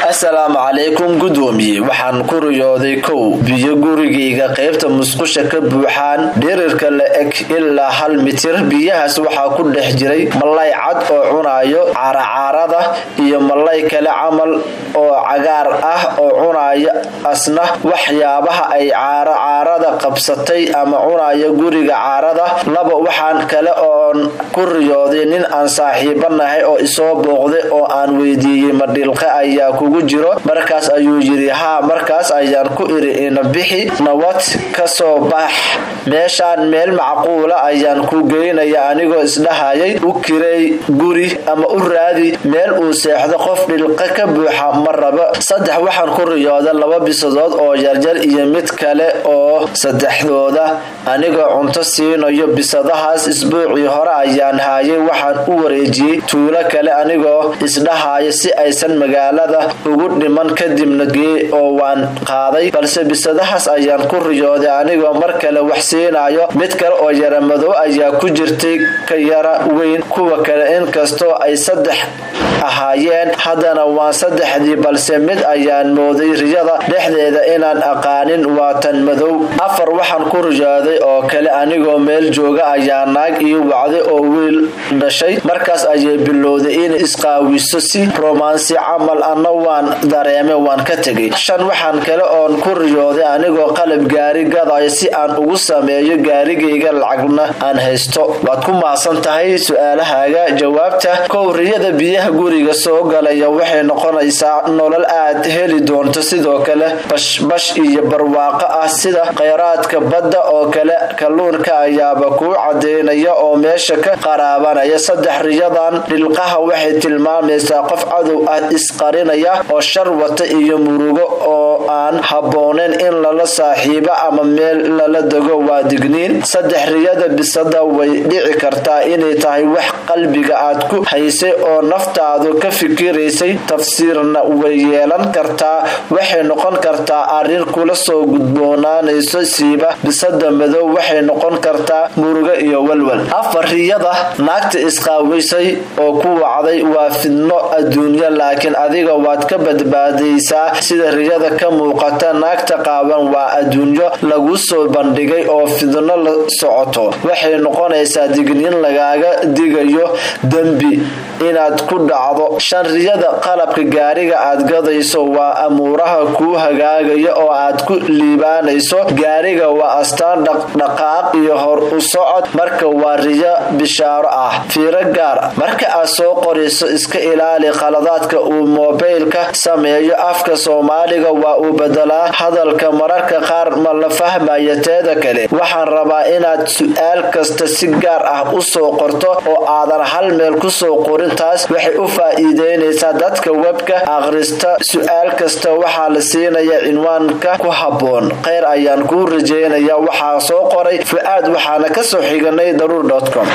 assalaamu calaykum gudoomiye waxaan ku riyooday kow biyo gurigayga qaybta musqusha ka buuxaan dhirirka la eg ilaa hal mitir biyahaas waxaa ku dhex jiray malay cad oo cunaayo caaracaarada iyo malay kale camal oo cagaar ah oo cunaya asna waxyaabaha ay caaracaarada qabsatay ama cunaya guriga caarada laba waxaan kale oon ku riyooday nin aan saaxiibanahay oo isoo booqday oo aan weydiiyey madhilqa ayaa kugu jiro markaas ayuu yidhi haa markaas ayaan ku iri ina bixi nabad ka soo bax meeshaan meel macquula ayaan ku geynaya anigoo isdhahayay u kiray guri ama u raadi meel uu seexdo qof dhilqa ka buuxa ma raba saddex waxaan ku riyooda laba bisadood oo yarjar iyo mid kale oo saddexdooda anigoo cunto siinayo bisadahaas isbuucii hore ayaan haayay waxaan u wareejiyey tuulo kale anigoo isdhahaya si aysan magaalada ugu dhiman kadibna gee oo waan qaaday balse bisadahaas ayaan ku riyooday anigoo mar kale wax siinayo mid kale oo yara madow ayaa ku jirtay ka yara weyn kuwa kale inkastoo ay saddex ahaayeen haddana waan saddexdii balse mid ayaan mooday riyada dhexdeeda inaan aqaanin waa tan madow afar waxaan ku riyooday oo kale anigoo meel jooga ayaa naag ii wacday oo wiil dhashay markaas ayay bilowday inay isqaawiso si romansi camal anna waan dareemay waan ka tegay shan waxaan kale oon ku riyooday anigoo qalab gaari gadayo si aan ugu sameeyo gaarigayga lacagna aan haysto waad ku maasan tahay su-aalahaaga jawaabta kow riyada biyaha guriga soo galaya waxay noqonaysaa nolol aad heli doonto sidoo kale bashbash iyo barwaaqo ah sida kheyraadka badda oo kale kalluunka ayaaba kuu cadeynaya oo meesha ka qaraabanaya saddex riyadan dhilqaha waxay tilmaamaysaa qof cadow ah isqarinaya oo shar wata iyo murugo oo aan habbooneyn in lala saaxiibo ama meel lala dego waa digniin saddex riyada bisada way dhici kartaa inay tahay wax qalbiga aad ku haysay oo naftaadu ka fikiraysay tafsiirna way yeelan kartaa waxay noqon kartaa arrin kula soo gudboonaanayso siiba bisada madow waxay noqon kartaa murugo iyo walwal afar riyada naagta isqaawaysay oo ku wacday waa fidno adduunyo laakiin adiga waad ka badbaadaysaa sida riyada ka muuqata naagta qaaban waa adduunyo lagu soo bandhigay oo fidno la socoto waxay noqonaysaa digniin lagaaga digayo dembi inaad ku dhacdo shan riyada qalabka gaariga aad gadayso waa amuuraha kuu hagaagaya oo aad ku liibaanayso gaariga waa astaan dhaqdhaqaaq iyo hor u socod marka waa riyo bishaaro ah fiiro gaar marka aad soo qorayso iska ilaali khaladaadka uu moobaylka sameeyo afka soomaaliga waa uu bedelaa hadalka mararka qaar ma la fahmaya teeda kale waxaan rabaa inaad su-aal kasta si gaar ah u soo qorto oo aadan hal meel kusoo qorin taas waxay u faa'iideynaysaa dadka webka akhrista su-aal kasta waxaa la siinaya cinwaanka ku habboon kheyr ayaan kuu rajeynaya waxaa soo qoray fu-aad waxaana ka soo xiganay daruur com